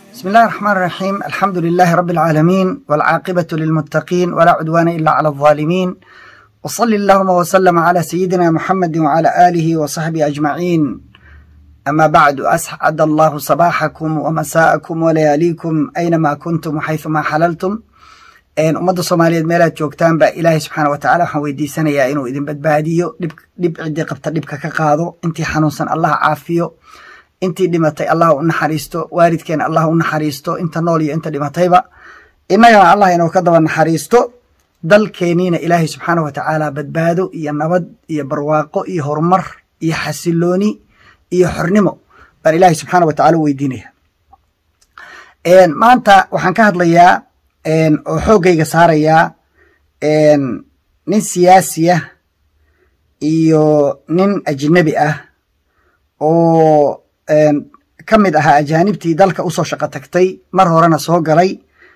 بسم الله الرحمن الرحيم الحمد لله رب العالمين والعاقبة للمتقين ولا عدوان إلا على الظالمين وصل اللهم وسلم على سيدنا محمد وعلى آله وصحبه أجمعين أما بعد أسعد الله صباحكم ومساءكم ولياليكم أينما كنتم وحيثما حللتم ummadda soomaaliyeed meelaad joogtaan baa ilaahay subxaana watacaala waxaan weydiisanayaa inuu idin badbaadiyo dhib ciddii qabta dhibka ka qaado intii xanuunsan allah caafiyo intii dhimatay allah u naxariisto waalidkeena allah u naxariisto inta nool iyo inta dhimatayba innagana allah inuu ka daba naxariisto dalkeeniina ilaahay subxaana watacaala badbaado iyo nabad iyo barwaaqo iyo horumar iyo xasilooni iyo xornimo baan ilaahay subxaana watacaala u weydiinaya maanta waxaan ka hadlayaa oo xooggayga saarayaa nin siyaasiya iyo nin ajnebi ah oo ka mid ahaa ajaanibtii dalka usoo shaqo tagtay mar horena soo galay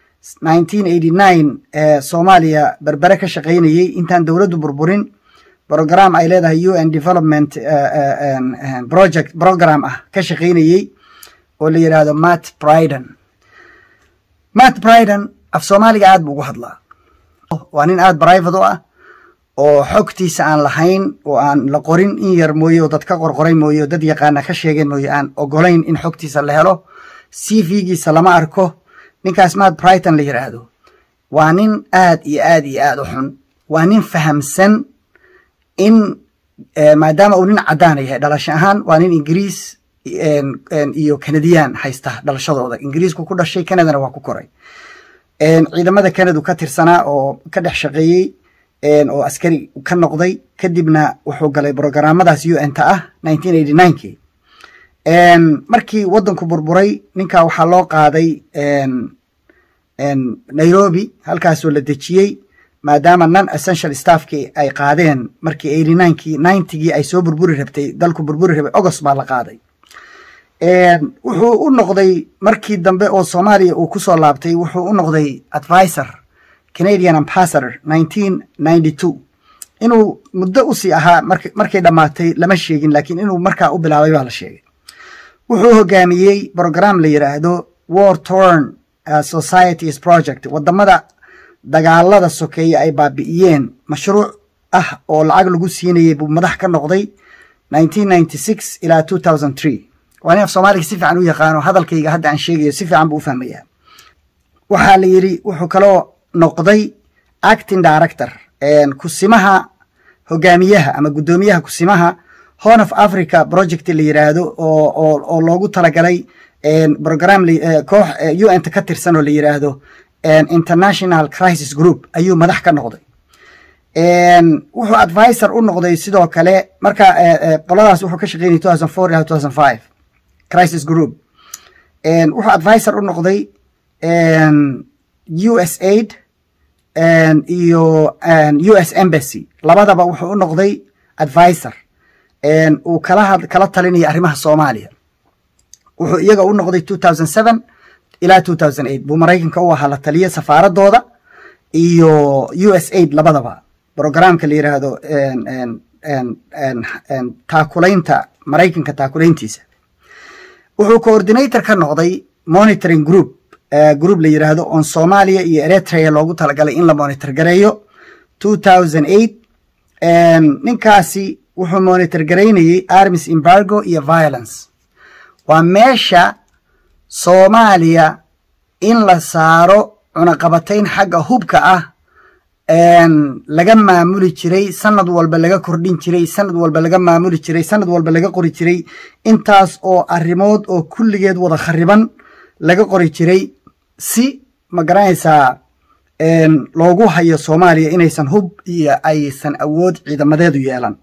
soomaaliya berbere ka shaqaynayey intaan dowladdu burburin brogram ay leedahay u n development project program ah ka shaqaynayey oo la yidhaahdo matt briden matt briden af soomaaliga aad buu ugu hadlaa waa nin aad brivate u ah oo xogtiisa aan lahayn oo aan la qorin in yar mooye oo dad ka qorqoray mooye oo dad yaqaana ka sheegeen mooye aan ogolayn in xogtiisa la helo c v-giisa lama arko ninkaas matt brighton la yidhaahdo waa nin aad iyo aad iyo aad u xun waa nin fahamsan in maadaama uu nin caddaana yahay dhalasho ahaan waa nin ingiriis iyo kanadiyaan haysta dhalashadooda ingiriisku ku dhashay kanadana waa ku koray ciidamada kanadu ka tirsanaa oo ka dhex shaqeeyey oo askari ka noqday kadibna wuxuu galay brograamadaas u n ta ah kii markii waddanku burburay ninkaa waxaa loo qaaday nairobi halkaasoo la dejiyey maadaama non essential staffkii ay qaadeen markii kii ninetygii ay soo burburi rabtay dalku burburi rabay agost baa la qaaday wuxuu u noqday markii dambe oo soomaaliya uu kusoo laabtay wuxuu u noqday advisor canadian ambassador inuu muddo usii ahaa markay dhammaatay lama sheegin laakiin inuu markaa u bilaabay baa la sheegay wuxuu hogaamiyey brogram la yidhaahdo war torn societies project wadamada dagaalada sokeeye ay baabi'iyeen mashruuc ah oo lacag lagu siinayay buu madax ka noqday ilaa waa nin af soomaaliga si fiican u yaqaano hadalkayga hadda aan sheegayo si fiican buu u fahmayaa waxaa la yidhi wuxuu kaloo noqday acting director kusimaha hogaamiyaha ama guddoomiyaha kusimaha horn of africa project la yidhaahdo oo loogu talagalay program koox u n ta ka tirsan oo la yidhaahdo international crisis group ayuu madax ka noqday wuxuu advisor u noqday sidoo kale marka qoladaas wuxuu ka shaqeynayay ilaa crisis group wuxuu advisor u noqday u s aid iyo u s embassy labadaba wuxuu u noqday advisor uu kala talinaya arrimaha soomaaliya wuxuu iyaga u noqday ilaa buu maraykanka u ahaa la taliya safaaradooda iyo u s aid labadaba programka la yidhaahdo taakulaynta maraykanka taakulayntiisa wuxuu coordinator ka noqday monitoring group group la yidhaahdo on soomaaliya iyo eritrea loogu talagalay in la monitor gareeyo ninkaasi wuxuu monitor garaynayey armis embargo iyo violence waa meesha soomaaliya in la saaro cunaqabatayn xagga hubka ah laga maamuli jiray sanad walba laga kordhin jiray sanad walba laga maamuli jiray sanad walba laga qori jiray intaas oo arrimood oo kulligeed wada khariban laga qori jiray si ma garanaysaa loogu hayo soomaaliya inaysan hub iyo aysan awood ciidamadeedu yeelan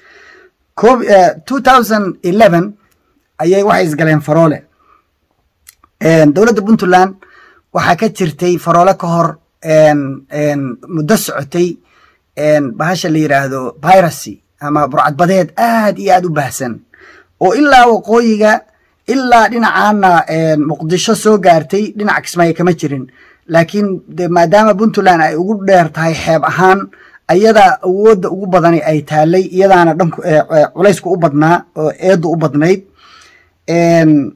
ayay waxay isgaleen faroole dowladda puntland waxaa ka jirtay faroole ka hor muddo socotay bahasha la yidhaahdo piracy ama burcadbadeed aad iyo aad u baahsan oo ilaa waqooyiga ilaa dhinacaana muqdisho soo gaartay dhinaca kismaayo kama jirin laakiin de maadaama puntland ay ugu dheer tahay xeeb ahaan ayadaa awoodda ugu badani ay taalay iyadaana dhanku culaysku u badnaa oo eeddu u badnayd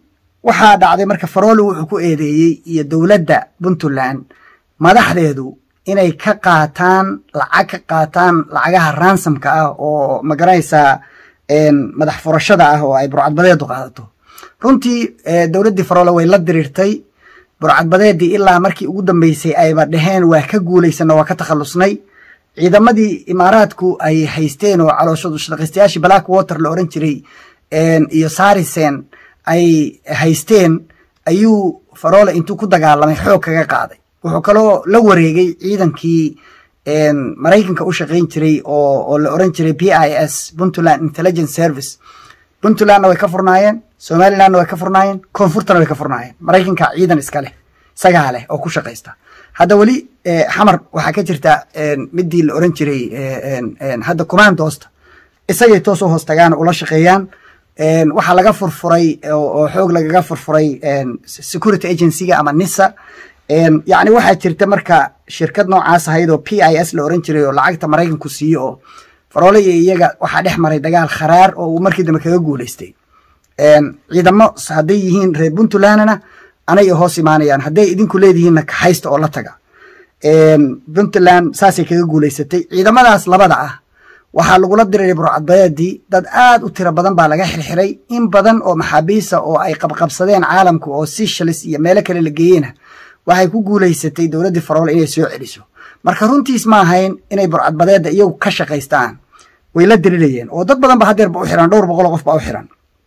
waxaa dhacday marka farolo wuxuu ku eedeeyey iyo dowladda puntland madaxdeedu inay ka qaataan lacag ka qaataan lacagaha ransomka ah oo magaranaysaa madax furashada ah oo ay burcadbadeedu qaadato runtii dowladdii farolo way la diriirtay burcadbadeedii ilaa markii ugu dambeysay ayba dheheen waa ka guulaysanno waa ka takhallusnay ciidamadii imaaraadku ay haysteen oo calooshadu shaqaystayaashii black water la oran jiray iyo sarisen ay haysteen ayuu farole intuu ku dagaalamay xoog kaga qaaday wuxuu kaloo la wareegay ciidankii maraykanka u shaqayn jiray oo la oran jiray p i s puntland intelligence service puntlandna way ka furnaayeen somalilandna way ka furnaayeen koonfurtana way ka furnaayeen maraykanka ciidan iska leh isagaa leh oo ku shaqaysta hadda weli xamar waxaa ka jirta midii la oran jiray hadda commandoosta isagay toos u hoos tagaan ula shaqeeyaan waxaa laga furfuray oo xoog lagaga furfuray security agencyga ama nisa yacni waxaa jirta marka shirkad noocaas ahayd oo p i s la oran jiray oo lacagta maraykanku siiyo oo faroole iyo iyaga waxaa dhex maray dagaal kharaar oo uu markii dambe kaga guulaystay ciidamo hadday yihiin reer puntlandna anay hoos imaanayaan hadday idinku leedihiinna kaxaysta oo la taga puntland saasay kaga guulaysatay ciidamadaas labada ah waxaa lagula diriray burcadbadeedii dad aad u tiro badan baa laga xirxiray in badan oo maxaabiisa oo ay qabqabsadeen caalamku oo sishalis iyo meelo kale la geeyena waxay ku guulaysatay dowladdii faroole inay soo celiso marka runtiis ma ahayn inay burcadbadeedda iyagu ka shaqaystaan way la dirirayeen oo dad badan ba haddeerba u xiran dhowr boqol oo qof baa u xiran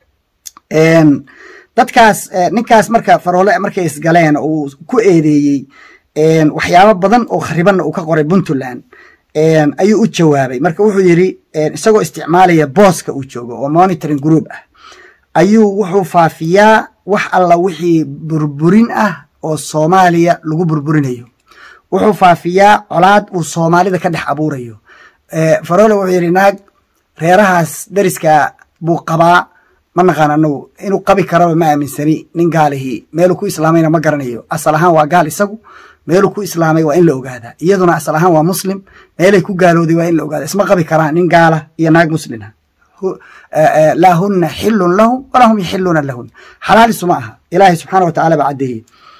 dadkaas ninkaas marka faroole markay isgaleen uu ku eedeeyey waxyaabo badan oo kharibanna uu ka qoray puntland ayuu u jawaabay marka wuxuu yidhi isagoo isticmaalaya booska uu joogo oo monitoring group ah ayuu wuxuu faafiyaa wax alla wixii burburin ah oo soomaaliya lagu burburinayo wuxuu faafiyaa colaad uu soomaalida ka dhex abuurayo farole wuxuu yidhi naag reerahaas dariska buu qabaa ma naqaan anagu inuu qabi karaba ma aaminsani nin gaalihii meeluu ku islaamayna ma garanayo asal ahaan waa gaal isagu meeluu ku islaamay waa in la ogaadaa iyaduna asal ahaan waa muslim meelay ku gaalooday waa in la ogaada isma qabi karaan nin gaala iyo naag muslina laa huna xilun lahum walaa hum yaxiluuna lahun xalaalisu ma aha ilaahay subxaana wa tacala baa caddeeyey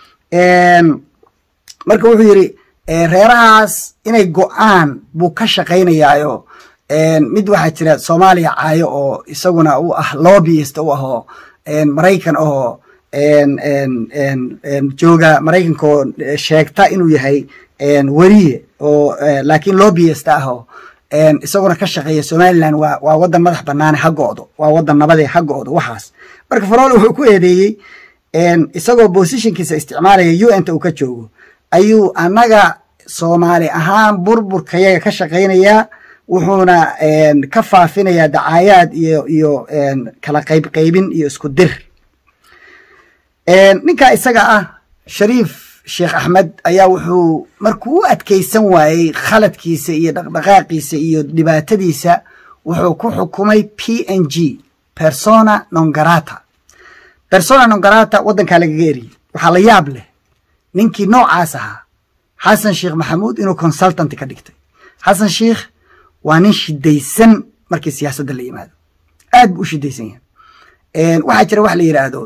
marka wuxuu yidhi reerahaas inay go'aan buu ka shaqaynayaayo mid waxaa jira soomaaliya caayo oo isaguna u ah lobbyist u ahoo maraykan ahoo jooga maraykanka oo sheegta inuu yahay weriye oo laakiin lobbyist ahoo isaguna ka shaqeeya somaliland waa waa waddan madax banaane ha go'do waa waddan nabadee ha go'do waxaas marka farole wuxuu ku eedeeyey isagoo bosishinkiisa isticmaalaya u n ta uu ka joogo ayuu annaga soomaali ahaan burburkayaga ka shaqaynayaa wuxuuna ka faafinayaa dacaayaad iyo iyo kala qaybqaybin iyo isku dir ninka isaga ah shariif sheekh axmed ayaa wuxuu markuu u adkaysan waayey khaladkiisa iyo dhaqdhaqaaqiisa iyo dhibaatadiisa wuxuu ku xukumay p n g persona nongarata persona nongarata waddankaa lagaga eriyey waxaa la yaab leh ninkii noocaas ahaa xasan sheekh maxamuud inuu consultant ka dhigtay xasan sheekh waa nin shidaysan markii siyaasadda la yimaado aad buu u shidaysan yahay waxaa jira wax la yidhaahdo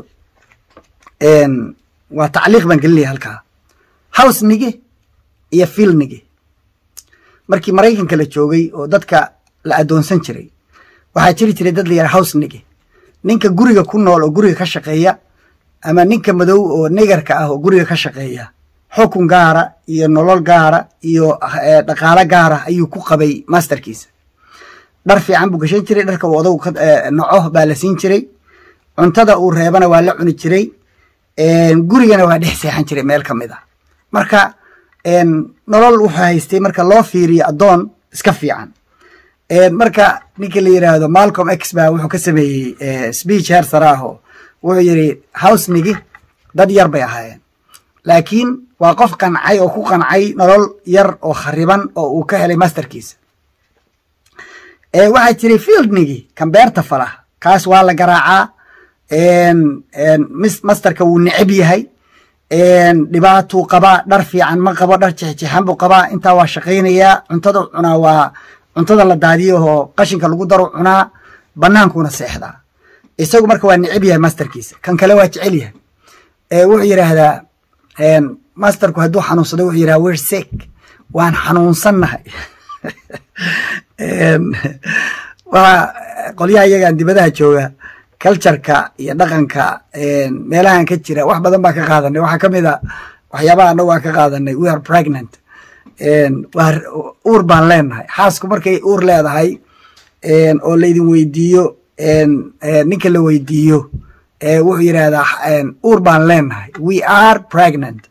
waa tacliiq baan gelinaya halkaa house nige iyo fil nige markii maraykanka la joogay oo dadka la adoonsan jiray waxaa jiri jiray dad la yidhaha house nige ninka guriga ku nool oo guriga ka shaqeeya ama ninka madow oo negarka ah oo guriga ka shaqeeya xukun gaara iyo nolol gaara iyo dhaqaalo gaara ayuu ku qabay masterkiisa dhar fiican buu gashan jiray dharka uu odagu noco baa la siin jiray cuntada uu reebana waa la cuni jiray gurigana waa dhex seexan jiray meel ka mid a marka nolol wuxuu haystay marka loo fiiriyo addoon iska fiican marka ninka la yidhaahdo malcolm x ba wuxuu ka sameeyey speech heer saraaho wuxuu yidhi housnigi dad yar bay ahaayeen laakiin waa qof qancay oo ku qancay nolol yar oo khariban oo uu ka helay masterkiisa waxaa jiray fieldnigi kan beerta falah kaas waa la garaacaa masterka wuu necab yahay dhibaatuu qabaa dhar fiican ma qabo dhar jexjexan buu qabaa intaa waa shaqaynayaa cuntada cunaa waa cuntada la daadiyahoo qashinka lagu daro cunaa bannaankuna seexdaa isagu marka waa necab yahay masterkiisa kan kale waa jecel yahay wuxuu yidhaahdaa masterku hadduu xanuunsado wuxuu yidhahda we're sick waan xanuunsannahay waa qolyaha iyagaan dibadaha jooga cultureka iyo dhaqanka meelahan ka jira wax badan baan ka qaadanay waxaa ka mid a waxyaabaha annagu aan ka qaadanay we are pregnant uur baan leenahay xaasku markay uur leedahay oo laydin weydiiyo ninka la weydiiyo wuxuu yidhahdaa uur baan leenahay we are pregnant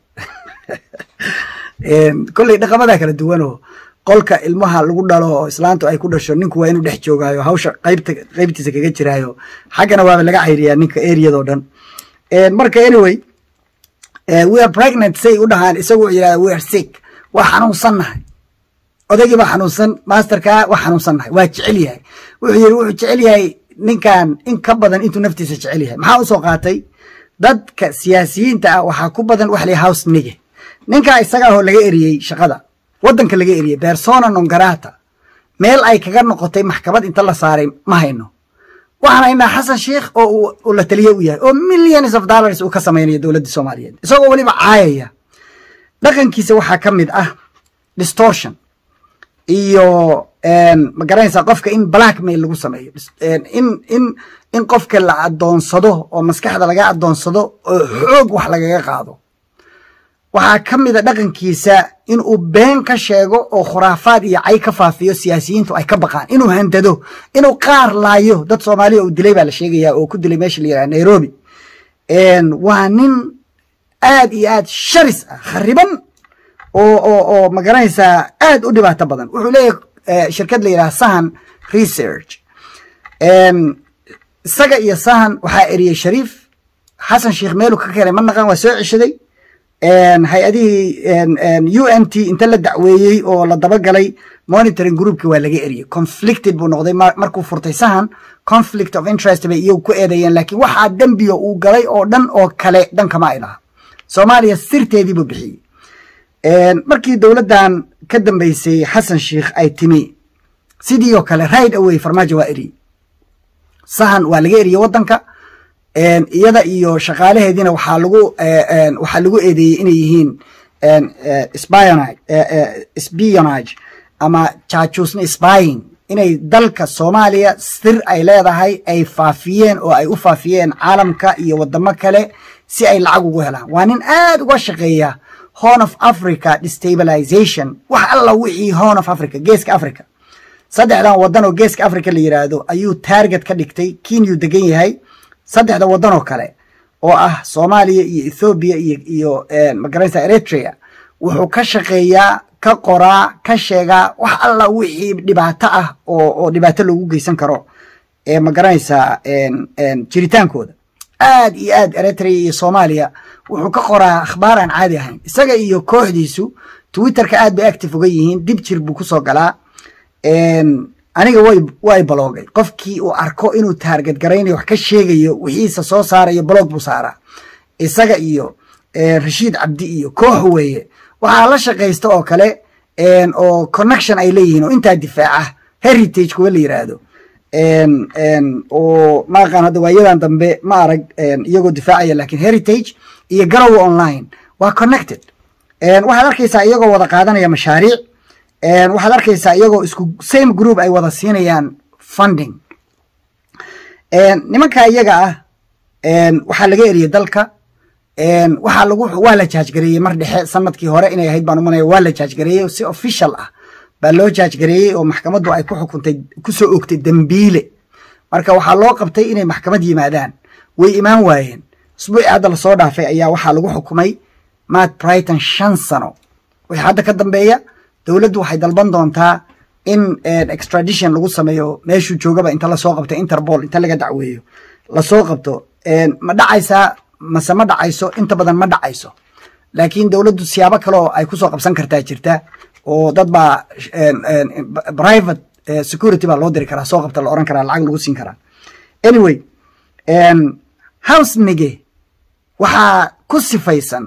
kolley dhaqamadaa kala duwanoo qolka ilmaha lagu dhalo oo islaantu ay ku dhasho ninku waa inuu dhex joogaayo hawsha qaybta qaybtiisa kaga jiraayo xaggana waaba laga cayriyaa ninka areadoo dhan marka anyway we are pregnant say u dhahaan isagu wuxuu yidhahda we are sick waa xanuunsannahay odaygii baa xanuunsan masterka waa xanuunsannahay waa jecel yahay wuxuu yidhi wuxuu jecel yahay ninkan in ka badan intuu naftiisa jecel yahay maxaa usoo qaatay dadka siyaasiyiinta ah waxaa ku badan wax la house nige ninkaa isaga ahoo laga eriyey shaqada waddanka laga eriyey persona non garata meel ay kaga noqotay maxkamad inta la saaray ma hayno waxaan haynaa xasan sheikh oo uu la taliye u yahay oo millions of dollars uu ka samaynayo dowladda soomaaliyeed isagoo weliba caayaya dhaqankiisa waxaa ka mid ah distortion iyo ma garanaysaa qofka in blackmail lagu sameeyo in in in qofka la adoonsado oo maskaxda laga adoonsado oo xoog wax lagaga qaado waxaa ka mida dhaqankiisa in uu been ka sheego oo khuraafaad iyo cay ka faafiyo siyaasiyiintu ay ka baqaan inuu handado inuu qaar laayo dad soomaaliya uu dilay baa la sheegaya oo ku dilay meesha la yidhaha nairobi waa nin aad iyo aad sharis ah khariban oo oo oo ma garanaysaa aad u dhibaato badan wuxuu leeyahay shirkad la yidhaha sahan research isaga iyo sahan waxaa eriyey shariif xasan sheikh meelu ka keenay ma naqan waa soo ceshaday hay-adihii u n t inta la dacweeyey oo la dabagalay monitoring groupki waa laga eriyey conflicted buu noqday markuu furtay sahan conflict of interest bay iyagu ku eedeeyeen laakiin waxaa dembiga uu galay oo dhan oo kale dhankama ay laha soomaaliya sirteedii buu bixiyey markii dowladdan ka dambeysay xasan sheikh ay timi sidii oo kale right away farmaajo waa eriyey sahan waa laga eriyey waddanka iyada iyo shaqaalaheediina waxaa lagu waxaa lagu eedeeyey inay yihiin spionage ama jaajuusna spying inay dalka soomaaliya sir ay leedahay ay faafiyeen oo ay u faafiyeen caalamka iyo wadamo kale si ay lacag ugu helaan waa nin aad uga shaqeeya horn of africa destabilization wax alla wixii horn of africa geeska africa saddexdan waddan oo geeska africa la yidhaahdo ayuu taarget ka dhigtay kenyuu degan yahay saddexda waddan oo kale oo ah soomaaliya iyo ethoobiya iyo iyo magaranaysa eritrea wuxuu ka shaqeeyaa ka qoraa ka sheegaa wax alla wixii dhibaato ah oo oo dhibaato loogu geysan karo ee magaranaysaa jiritaankooda aad iyo aad eritrea iyo soomaaliya wuxuu ka qoraa akhbaar aan caadi ahayn isaga iyo kooxdiisu twitterka aad bay active uga yihiin dib jir buu kusoo galaa aniga way way baloogay qofkii uu arko inuu taarget garaynayo wax ka sheegayo wixiisa soo saarayo blog buu saaraa isaga iyo rashiid cabdi iyo koox weeye waxaa la shaqaysta oo kale oo connection ay leeyihiin oo intaa difaaca heritage kuwa la yiraahdo oo maaqaan hadda waayadan dambe ma arag iyagoo difaacaya lakin heritage iyo garowe online waa connected waxaad arkaysaa iyagoo wada qaadanaya mashaariic waxaad arkaysaa iyagoo isku same group ay wada siinayaan funding nimanka iyaga ah waxaa laga eriyey dalka waxaa lagu waa la jaajgareeyey mar dhexe sanadkii hore inay ahayd baan umanaya waa la jaajgareeyey si official ah baa loo jaajgareeyey oo maxkamaddu ay ku xukuntay kusoo ogtay dembiile marka waxaa loo qabtay inay maxkamad yimaadaan way imaan waayeen usbuuci hadda lasoo dhaafay ayaa waxaa lagu xukumay matt brighton shan sano wixii hadda ka dambeeya dowladdu waxay dalban doontaa in extradition lagu sameeyo meeshuu joogaba inta lasoo qabto interpol inta laga dacweeyo lasoo qabto ma dhacaysaa mase ma dhacayso inta badan ma dhacayso laakiin dowladdu siyaabo kale oo ay kusoo qabsan kartaa jirta oo dad baa private security baa loo diri karaa soo qabta la oran karaa lacag lagu siin karaa anyway house nige waxaa ku sifaysan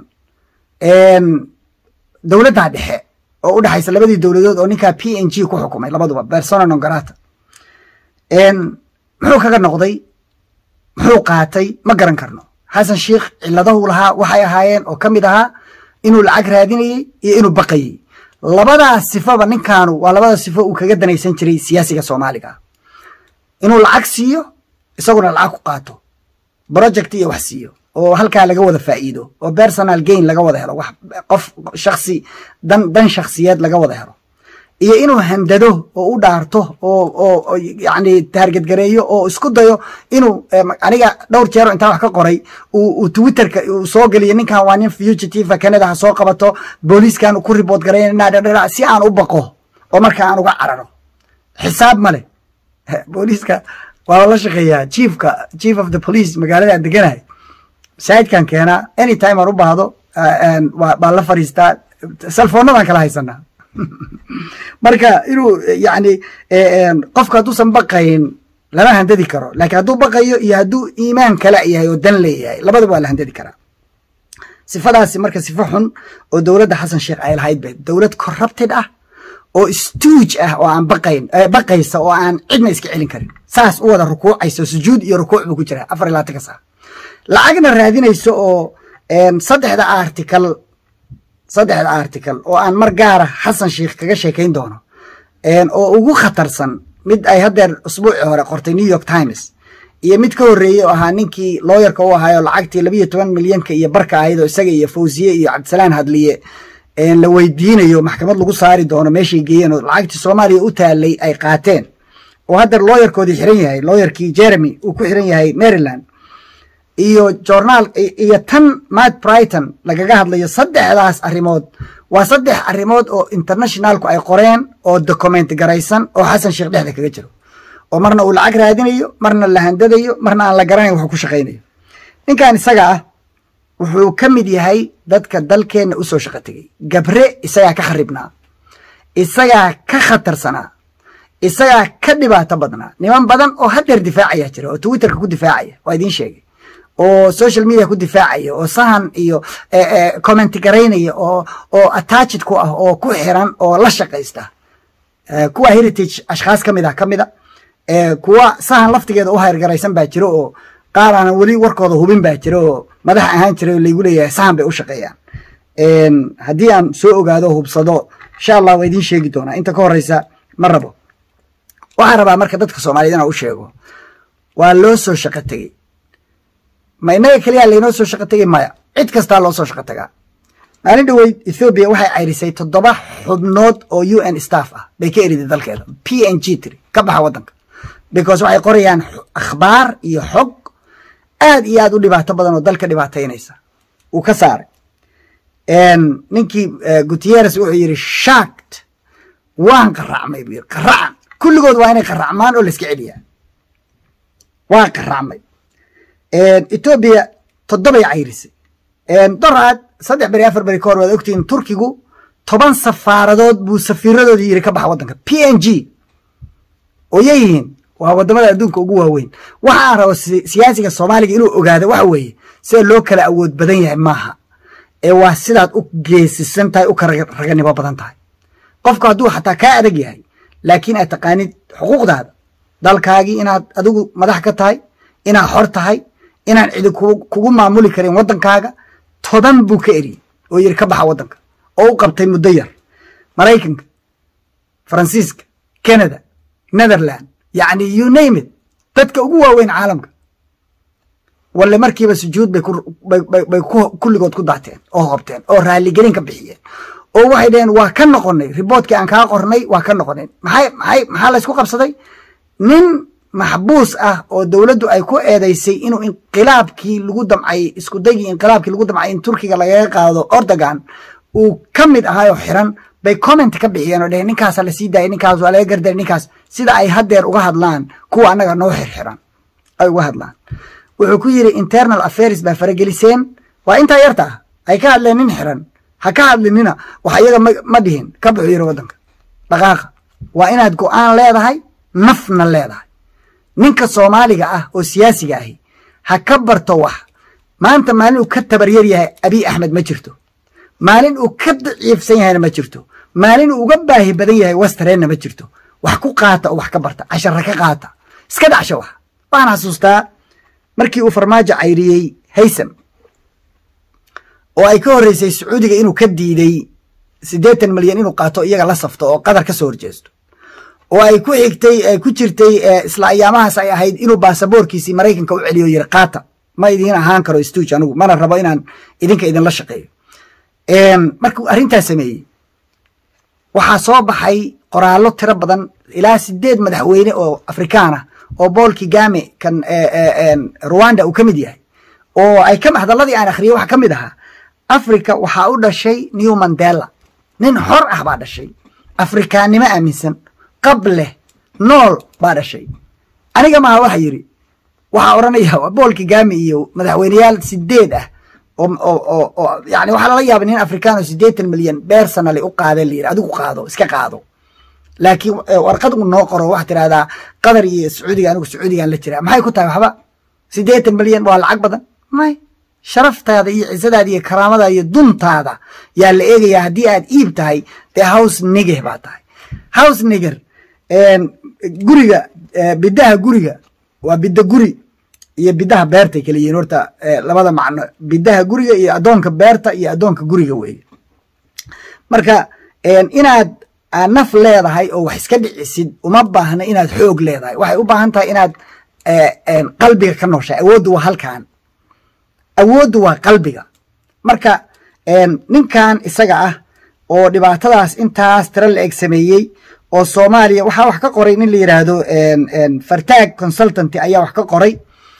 dowladda dhexe oo u dhexaysa labadii dowladood oo ninkaa p n g ku xukumay labaduba persona non grata muxuu kaga noqday muxuu qaatay ma garan karno xasan sheikh ciladahu lahaa waxay ahaayeen oo ka mid ahaa inuu lacag raadinayey iyo inuu baqayey labadaas sifaba ninkaanu waa labada sifo uu kaga danaysan jiray siyaasiga soomaaliga inuu lacag siiyo isaguna lacag ku qaato project iyo wax siiyo oo halkaa laga wada faa'iido oo personal gain laga wada helo wax qof shaksi dan dan shakhsiyeed laga wada helo iyo inuu handado oo u dhaarto oo oo yacni taargetgareeyo oo isku dayo inuu aniga dhowr jeero intaa wax ka qoray uu twitterka uu soo geliyo ninkan waa nin fugitive canada ha soo qabato booliiskan ku report garaynana dhadhara si aan u baqo oo marka aan uga cararo xisaab male booliiska waa la shaqeeyaa chiefka chief of the police magaalada aan deganahay masaajidkan keenaa anytime aan u baahdo baan la fariistaa selfoonadaan kala haysanaa marka inuu yani qofka hadduusan baqayn lama handadi karo lakiin hadduu baqayo iyo hadduu iimaan kala yahay oo dan leeyahay labadaba waa la handadi karaa sifadaasi marka sifo xun oo dowladda xasan sheekh ay lahayd ba dowlad corrupted ah oo stuuj ah oo aan baqayn baqaysa oo aan cidna iska celin karin saas u wada rukuucayso sujuud iyo rukuuc buu ku jiraa afar iyo labaatanka saa lacagna raadinayso oo saddexda article saddexda article oo aan mar gaara xasan sheikh kaga sheekayn doono oo ugu khatarsan mid ay haddeer usbuucii hore qortay new york times iyo mid ka horreeyey oo ahaa ninkii looyarka u ahaayo lacagtii labiyo toban milyanka iyo barka ahayd oo isaga iyo fawsiye iyo cabdisalaan hadliye la weydiinayo maxkamad lagu saari doono meeshay geeyeen oo lacagtii soomaaliya u taalay ay qaateen oo haddeer looyarkoodii xiran yahay looyarkii jeremy uu ku xiran yahay maryland iyo journaal iyo tan matt brighton lagaga hadlayo saddexdaas arrimood waa saddex arrimood oo internationalku ay qoreen oo document garaysan oo xasan sheekh dhexda kaga jiro oo marna uu lacag raadinayo marna la handadayo marna aan la garanayn wuxuu ku shaqaynayo ninkan isaga ah wuxuu ka mid yahay dadka dalkeenna u soo shaqo tegey gabre isagaa ka kharibnaa isagaa ka khatarsanaa isagaa ka dhibaato badnaa niman badan oo haddeer difaacaya jira oo twitterka ku difaacaya waa idiin sheegay oo social media ku difaacaya oo sahan iyo comment garaynaya oo oo attached ku ah oo ku xiran oo la shaqaysta kuwa heritage ashkhaas ka mid ah ka mid a kuwa sahan laftigeeda u hayrgaraysan baa jiro oo qaar aanan weli warkooda hubin baa jiro oo madax ahaan jiray oo laygu leeyahay sahan bay u shaqeeyaan haddii aan soo ogaado hubsado insha allah waa idiin sheegi doonaa inta ka horeysa ma rabo waxaan rabaa marka dadka soomaaliyed inaan u sheego waa loo soo shaqo tegey ma innaga keliyaa laynoo soo shaqo tegey maya cid kastaa loo soo shaqo tagaa maalin dhoweyd ethoobiya waxay cayrisay toddoba xubnood oo u n staff ah bay ka eriday dalkeeda p n g tiri ka baxa waddanka because waxay qorayaan akhbaar iyo xog aad iyo aad u dhibaato badan oo dalka dhibaataynaysa uu ka saaray ninkii gutieres wuxuu yidhi shaakt waan qaracmay buu yidhi qaracan kulligood waa inay qaracmaan oo layska celiyaa waa qaracmay etoobiya toddobay cayrisay doraad saddex beri afar beri ka hor waad ogtihiin turkigu toban safaaradood buu safiiradoodii yidhi ka baxa waddanka p n g oo yayihiin waa waddamada adduunka ugu waaweyn waxaan rabo siyaasiga soomaaliga inuu ogaado waxa weeye sida loo kala awood badan yahay maaha ee waa sidaad u geesisan tahay u ka raganimo badan tahay qofku hadduu xataa kaa adag yahay laakiin aad taqaanid xuquuqdaada dalkaagii inaad adigu madax ka tahay inaad xor tahay inaan cidi kugu maamuli karin waddankaaga toban buu ka eriyey oo yidhi ka baxa waddanka oo u qabtay muddo yar maraykanka faransiiska canada netherland yacni you name it dadka ugu waaweyn caalamka walle markiiba sujuud bay kulligood ku daateen oo hobteen oo raaligelin ka bixiyeen oo waxay dhaheen waa ka noqonay riboortkii aan kaa qornay waa ka noqonay maxay maxay maxaa laysku qabsaday nin maxbuus ah oo dowladdu ay ku eedaysay inuu inqilaabkii lagu damcay iskudaygii inqilaabkii lagu damcay in turkiga lagaga qaado ordogan uu ka mid ahaayoo xiran bay comment ka bixiyeen oo dheheen ninkaasa la sii daayay ninkaas waa laga gardaray ninkaas sida ay haddeer uga hadlaan kuwa annaga noo xirxiran ay uga hadlaan wuxuu ku yidhi internal affairs baa farageliseen waa intaa yarta ah ay ka hadleen nin xiran ha ka hadlinina wax iyaga ma dhihin ka buxu yiri waddanka dhaqaaqa waa inaad go'aan leedahay nafna leedahay ninka soomaaliga ah oo siyaasiga ahi ha ka barto wax maanta maalin uu ka tabaryar yahay abiy axmed ma jirto maalin uu ka daciifsan yahayna ma jirto maalin uu uga baahi badan yahay wastreenna ma jirto wax ku qaata oo wax ka barta cashara ka qaata iska dhacsha wax waxaan xasuustaa markii uu farmaajo cayriyey haysam oo ay ka horreysay sacuudiga inuu ka diiday siddeetan milyan inuu qaato iyaga la safto oo qatar ka soo horjeesto oo ay ku xigtay ku jirtay isla ayaamahaas ay ahayd inuu baasaboorkiisii maraykanka u celiyo yiri qaata ma idiin ahaan karo stuuj anigu mana rabo inaan idinka idinla shaqeeyo markuu arrintaas sameeyey waxaa soo baxay qoraallo tiro badan ilaa sideed madaxweyne oo afrikaan ah oo bool kigame kan ruwanda uu ka mid yahay oo ay ka hadalladii aan akhriyay waxaa ka mid ahaa africa waxaa u dhashay new mandela nin xor ah baa dhashay afrikaannimo aaminsan qab leh nool baa dhashay aniga maaha waxa yidhi waxaa odhanaya bool kigame iyo madaxweyneyaal sideed ah oo yani waxaa lala yaabay nin afrikaan oo siddeetan milyan beer sanale u qaadee la yidhi adigu qaado iska qaado laakiin warqad u noo qoro waxaa tidhahdaa qatar iyo sacuudiga anigu sacuudigaan la jiraa maxay ku tahay waxba siddeetan milyan waa lacag badan may sharaftaada iyo cisadaada iyo karaamada iyo duntaada yaa la eegayaa haddii aad iib tahay dee house niger baa tahay house niger guriga bidaha guriga waa bidda guri iyo bidaha beertay kala yihiin horta labada macno bidaha guriga iyo addoonka beerta iyo addoonka guriga weeye marka inaad naf leedahay oo wax iska dhicisid uma baahna inaad xoog leedahay waxay u baahan tahay inaad qalbiga ka nooshay awooddu waa halkan awooddu waa qalbiga marka ninkan isaga ah oo dhibaatadaas intaas tiro la eg sameeyey oo soomaaliya waxaa wax ka qoray nin la yidhaahdo fartaag consultanty ayaa wax ka qoray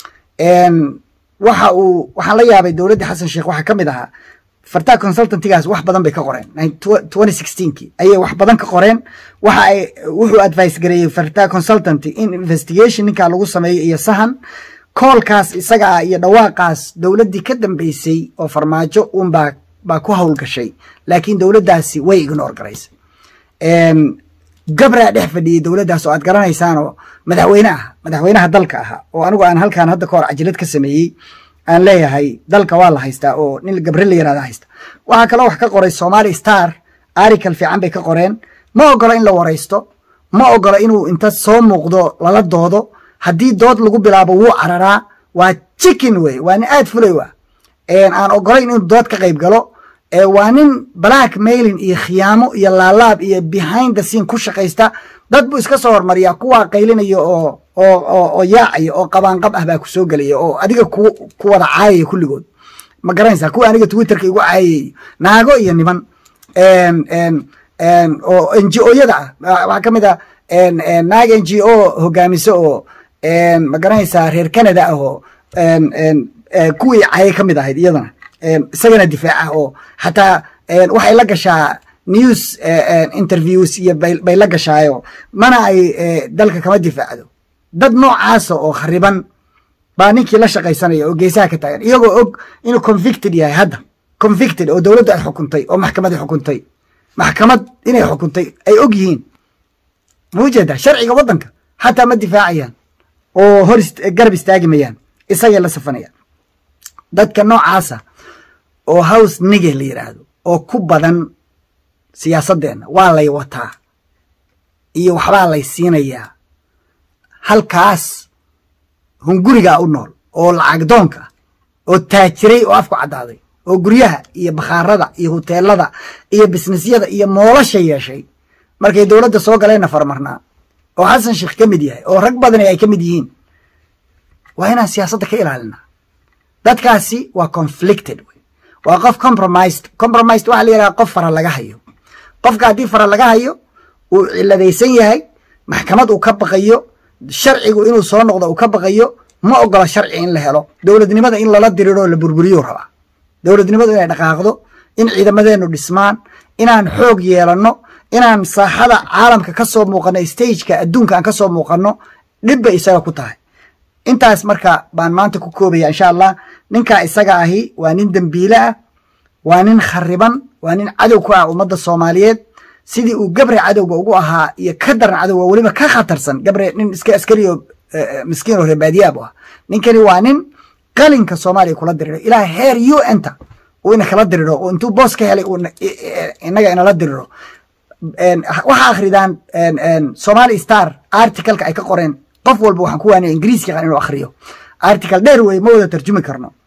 waxa uu waxaan la yaabay dowladdii xasan sheekh waxaa ka mid ahaa fartaag consultantigaas wax badan bay ka qoreen twenty sixteenkii ayay wax badan ka qoreen waxa ay wuxuu advice gareeyey fartaag consultanty in investigation ninkaa lagu sameeyo iyo sahan koolkaas isaga ah iyo dhawaaqaas dowladdii ka dambeysay oo farmaajo uunbaa baa ku howlgashay laakiin dowladdaasi way ignore garaysay gabraa dhex fadhiyey dowladdaas oo aad garanaysaanoo madaxweyne ah madaxweynaha dalka ahaa oo anigu aan halkaan hadda ka hor cajilad ka sameeyey aan leeyahay dalka waa la haystaa oo nin gabre la yirahda haysta waxaa kaloo wax ka qoray somali star arikal fiican bay ka qoreen ma ogolo in la waraysto ma ogolo inuu inta soo muuqdo lala doodo haddii dood lagu bilaabo wuu cararaa waa chicken wey waa nin aad fulay wa aan ogolayn inuu dood ka qayb galo waa nin black mailin iyo khiyaamo iyo laalaab iyo behind the scene ku shaqaysta dad buu iska soo hormariyaa kuwaa qaylinaya oo oo yaacaya oo qabaanqab ah baa ku soo gelaya oo adiga ku wada caayaya kulligood ma garanaysaa kuwa aniga twitterka igu caayayay naago iyo niman oo n g o-yada ah waxaa ka mid a naag n g o hogaamiso oo ma garanaysaa reer canada ah oo kuwii caayay ka mid ahayd iyadana isagana difaaca oo xataa waxay la gashaa news interviews iyo bay la gashaayo mana ay dalka kama difaacdo dad noocaasa oo khariban baa ninkii la shaqaysanaya oo geesaha ka taagan iyagoo og inuu convicted yahay hadda convicted oo dowladdu ay xukuntay oo maxkamad ay xukuntay maxkamad inay xukuntay ay og yihiin ma ujeedaa sharciga waddanka xataa ma difaacayaan oo hor garab istaagi mayaan isagay la safanayaan dadka noocaasa oo house nige la yidhaahdo oo ku badan siyaasaddeenna waa lay wataa iyo waxbaa lay siinayaa halkaas hungurigaa u nool oo lacag doonka ah oo taajiray oo afku caddaaday oo guryaha iyo bakhaarada iyo huteelada iyo bisnisyada iyo moolasha yeeshay markay dowladda soo galeenna farmarnaa oo xasan sheekh ka mid yahay oo rag badani ay ka mid yihiin waa inaan siyaasadda ka ilaalinaa dadkaasi waa conflicted waa qof compromised compromised waxaa la yidhaha qof fara laga hayo qofka haddii fara laga hayo uu ciladaysan yahay maxkamad uu ka baqayo sharcigu inuu soo noqdo uu ka baqayo ma ogola sharci in la helo dowladnimada in lala diriro la burburiyuu rabaa dowladnimadu inay dhaqaaqdo in ciidamadeennu dhismaan inaan xoog yeelanno inaan saaxada caalamka ka soo muuqanno stageka adduunka aan ka soo muuqanno dhib bay isaga ku tahay intaas marka baan maanta ku koobaya insha allah ninkaa isaga ahi waa nin dembiile ah waa nin khariban waa nin cadow ku ah ummadda soomaaliyeed sidii uu gabre cadowga ugu ahaa iyo ka daran cadowga weliba ka khatarsan gabre nin iska askari oo miskiin oo reebaadiyaab u ah ninkani waa nin qalinka soomaaliya kula diriro ilaa heer u enta uu ina kala diriro oo intuu boos ka helay inaga inala diriro waxaa akhridaan somali star articalka ay ka qoreen qof walba waxaan ku waanaya ingiriiska inuu akhriyo article dheer wey ma wada tarjumi karno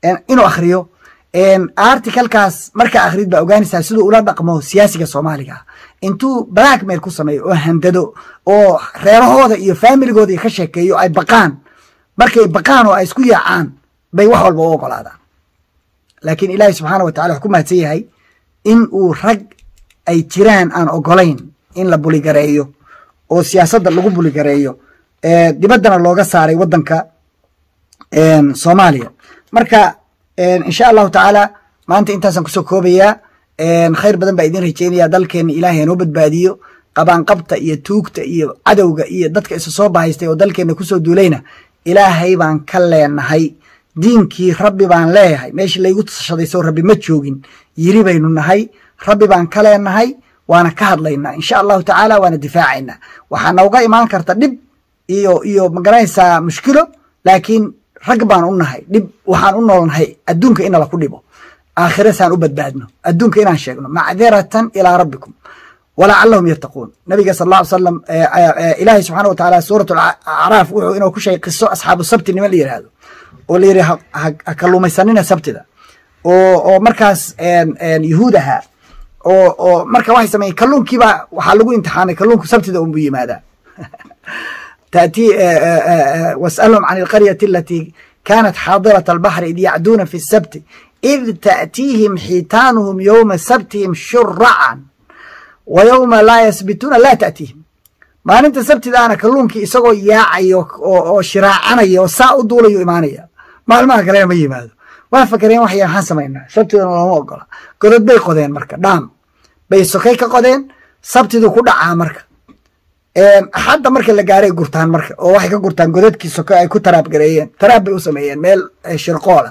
inuu akhriyo articalkaas markaa akhrid baa ogaanaysaa siduu ula dhaqmo siyaasiga soomaaliga intuu blackmail ku sameeyo oo handado oo reerahooda iyo familigooda ka sheekeeyo ay baqaan markay baqaan oo ay isku yaacaan bay wax walba u ogolaadaan laakiin ilaahay subxaana wa tacala wax ku mahadsan yahay in uu rag ay jiraan aan ogolayn in la buligareeyo oo siyaasadda lagu buligareeyo dibaddana looga saaray waddanka soomaaliya marka insha allahu tacaala maanta intaasaan kusoo koobayaa khayr badan baa idin rajeynaya dalkeenna ilaahay noo badbaadiyo qabaanqabta iyo tuugta iyo cadowga iyo dadka isu soo bahaystay oo dalkeenna kusoo duulayna ilaahay baan ka leenahay diinkii rabbi baan leeyahay meeshii laygu tashaday soo rabbi ma joogin yiri baynu nahay rabbi baan ka leenahay waana ka hadlaynaa insha allahu tacaala waana difaacaynaa waxaa nooga imaan karta dhib iyo iyo magaranaysaa mushkilo laakiin rag baan u nahay dhib waxaan u noolnahay adduunka inala ku dhibo aakhira saan u badbaadno adduunka inaan sheegno macdiratan ilaa rabbikum walacallahum yattaquun nabiga sal alla salam ilaahay subxana wa tacaala suurat acraaf wuxuu inuu ku sheegay qiso asxaabu sabti niman la yidhaahdo oo la yidhi ha kalluumaysanina sabtida oo oo markaas yuhuud ahaa oo oo marka waxay sameeyeen kalluunkiiba waxaa lagu imtixaanay kalluunku sabtida unbu yimaadaa تأتي واسألهم عن القرية التي كانت حاضرة البحر إذ يعدون في السبت إذ تأتيهم حيتانهم يوم سبتهم شرعا ويوم لا يسبتون لا تأتيهم maalinta sabtida ana kalluunkii isagoo yaacayo oo shiraacanaya oo saa u duulayo imaanaya maalmaha kalena ma yimaado waa fakareen waxay maxaan samaynaa sabtidana looma ogola godod bay qodeen marka dhaam bay sokay ka qodeen sabtidu ku dhacaa marka axadda marka la gaaray gurtaan marka oo waxay ka gurtaan godadkii soko ay ku taraab gareeyeen taraab bay u sameeyeen meel shirqoola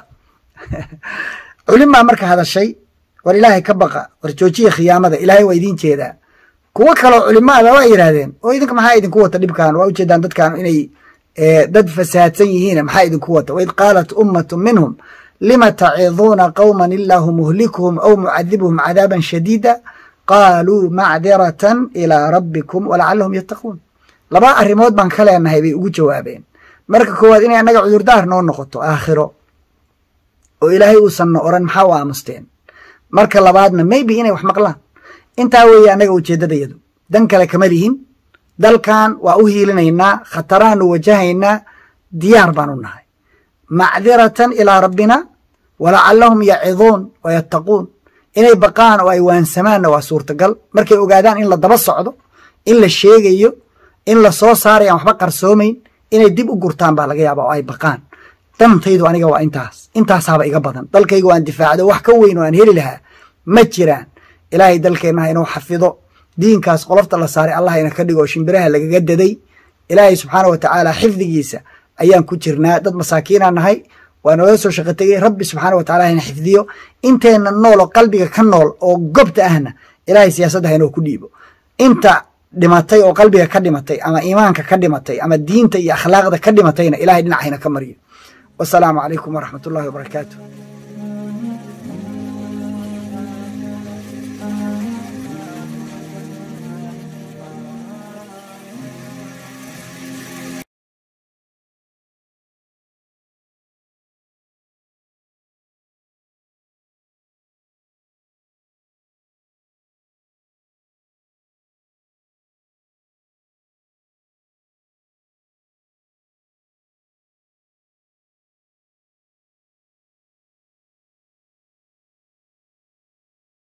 culimaa marka hadashay war ilaahay ka baqa war joojiya khiyaamada ilaahay waa idiin jeedaa kuwo kaloo culimaada waa yidhaahdeen oo idinka maxaa idinku wata dhibkan waa ujeedaan dadkan inay dad fasaadsan yihiin maxaa idinku wata waid qaalat ummatu minhum lima taciduuna qawman ilaahu muhlikuhum aw mucadibuhum cadaaban shadiida qaaluu macdiratan ilaa rabbikum walacallahum yattaquun laba arrimood baan ka leenahay bay ugu jawaabeen marka koowaad inay annaga cudurdaar noo noqoto aakhiro oo ilaahay uusanna oran maxaa u aamusteen marka labaadna maybe inay wax maqlaan intaa weeye annaga ujeeddadayadu dan kale kama lihin dalkan waa u hiilinaynaa khataraanu wajahaynaa diyaar baan u nahay macdiratan ilaa rabbina walacallahum yaciduun wayattaquun inay baqaan oo ay waansamaanna waa suurtagal markay ogaadaan in la daba socdo in la sheegayo in la soo saarayaan waxba qarsoomayn inay dib u gurtaan baa laga yaaba oo ay baqaan dantaydu aniga waa intaas intaasaaba iga badan dalkayga waan difaacdo wax ka weyn oo aan heli lahaa ma jiraan ilaahay dalkeennaha inuu xafido diinkaas qolofta la saaray allah ina ka dhigo oo shimbiraha lagaga daday ilaahay subxaana wa tacaala xifdigiisa ayaan ku jirnaa dad masaakiinaa nahay waa nooga soo shaqo tegey rabbi subxaana wa tacala ina xifdiyo inteenna nool oo qalbiga ka nool oo gobta ahna ilaahay siyaasadda ha inoo ku dhiibo inta dhimatay oo qalbiga ka dhimatay ama iimaanka ka dhimatay ama diinta iyo akhlaaqda ka dhimatayna ilahay dhinac hayna ka mariyo wasalaamu calaykum waraxmat ullahi wabarakaatu